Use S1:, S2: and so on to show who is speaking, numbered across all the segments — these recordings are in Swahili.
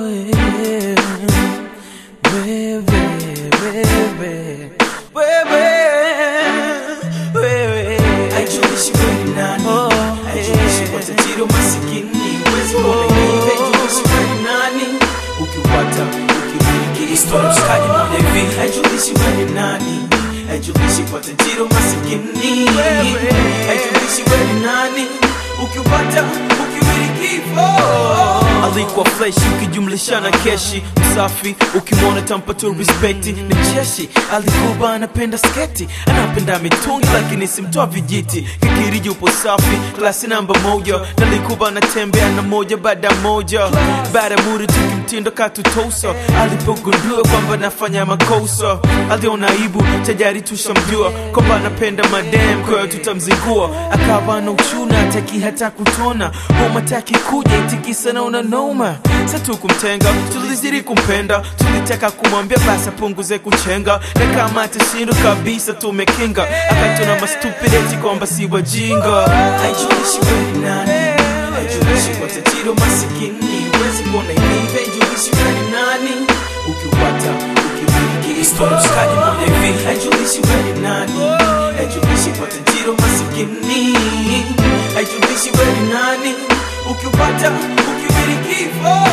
S1: yeah. Wewe, wewe, wewe, wewe.
S2: Haijalishi wewe ni nani,
S1: Oh,
S2: haijalishi kwa tajiri au masikini, huwezi kuona hivi. Haijalishi wewe ni nani, ukiupata ukimiliki historia mshikaji moja hivi. Haijalishi wewe ni nani, haijalishi kwa tajiri au masikini, haijalishi wewe ni nani, ukiupata ukimiliki oh.
S1: alikuwa fleshi ukijumlisha na keshi msafi ukimwona tampa tu respekti ni mcheshi alikuwa anapenda sketi anapenda mitungi lakini simtoa vijiti kikiriji upo safi klasi namba moja nalikuwa anatembea na moja baada ya moja baada ya muri tukimtindo katutosa alipogundua kwamba nafanya makosa aliona aibu tajari tushamjua kwamba anapenda madem kwayo tutamzingua akawa na uchuna ataki hata kutona homa taki kuja itikisa naona noma satu kumtenga tulizidi kumpenda tulitaka kumwambia basi apunguze kuchenga na kama atashindwa kabisa tumekinga akatona mastupideti kwamba si wajinga
S2: Haijalishi wewe ni nani, haijalishi kwa tajiri au masikini, huwezi kuona hivi. Haijalishi wewe ni nani, ukiupata ukimiliki historia mshikaji moja hivi. Haijalishi wewe ni nani, haijalishi kwa tajiri au masikini, haijalishi wewe ni nani, ukiupata ukimiliki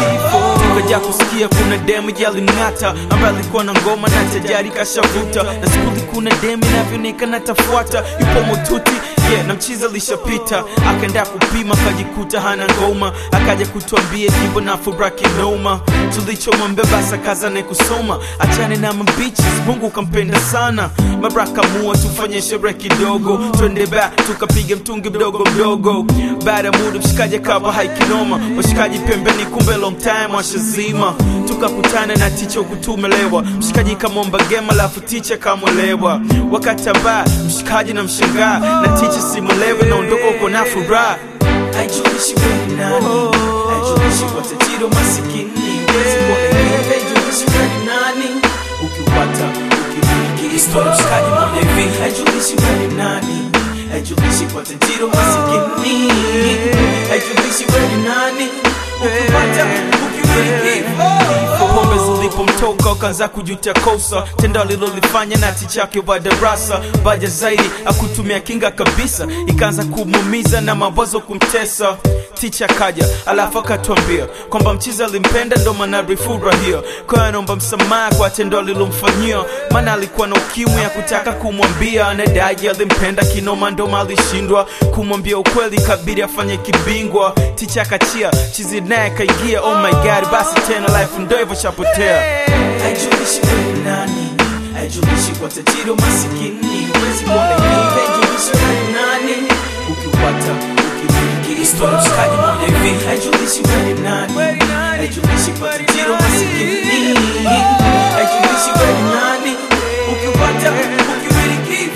S2: oh.
S1: tukaja kusikia kuna demu yalimng'ata ambaye alikuwa na ngoma na tajari kashavuta na skuli kuna demu inavyoonekana tafuata yupo motuti yeah, na mchizi alishapita akaenda kupima akajikuta hana ngoma akaja kutuambia jimbo na furaha kinoma tulichomwambia basi akazane kusoma achane na mabichis mungu kampenda sana mabraka mua tufanye sherehe kidogo twende ba tukapiga mtungi mdogo mdogo baada ya muda mshikaji akawa haikinoma washikaji pembeni kumbe long time washazima tukakutana na ticha kutumelewa mshikaji kamomba gema lafu ticha kamwelewa wakatambaa mshikaji na mshangaa na ticha simulewe naondoka uko na furaha
S2: Haijalishi wewe ni nani, haijalishi kwa tajiri au masikini, huwezi kuona hivi. Haijalishi wewe ni nani, ukiupata ukimiliki historia mshikaji moja hivi. Haijalishi wewe ni nani, haijalishi kwa tajiri au masikini, haijalishi wewe ni nani, ukiupata ukimiliki oh.
S1: pombe zilipomtoka ukaanza kujutia kosa tendo alilolifanya na tichake wa darasa baja zaidi akutumia kinga kabisa ikaanza kumumiza na mawazo kumtesa ticha kaja alafu akatuambia kwamba mchizi alimpenda ndo maana rifurahia kwayo anaomba msamaha kwa tendo alilomfanyia maana alikuwa na ukimwi ya kutaka kumwambia anadai alimpenda kinoma ndoma alishindwa kumwambia ukweli kabidi afanye kibingwa ticha akachia chizi naye kaingia oh my god basi tena life ndo hivyo shapotea
S2: Haijalishi wewe ni nani, haijalishi kwa tajiri au masikini, huwezi kuona hivi. Haijalishi wewe ni nani, ukiupata ukimiliki historia mshikaji moja hivi. Haijalishi wewe ni nani, haijalishi kwa tajiri au masikini, haijalishi wewe ni nani, ukiupata ukimiliki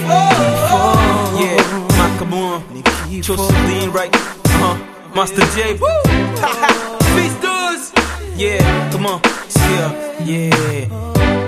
S2: oh.
S1: yeah Makamua Jocelyn right uh-huh Master J woo Peace dudes yeah come on yeah yeah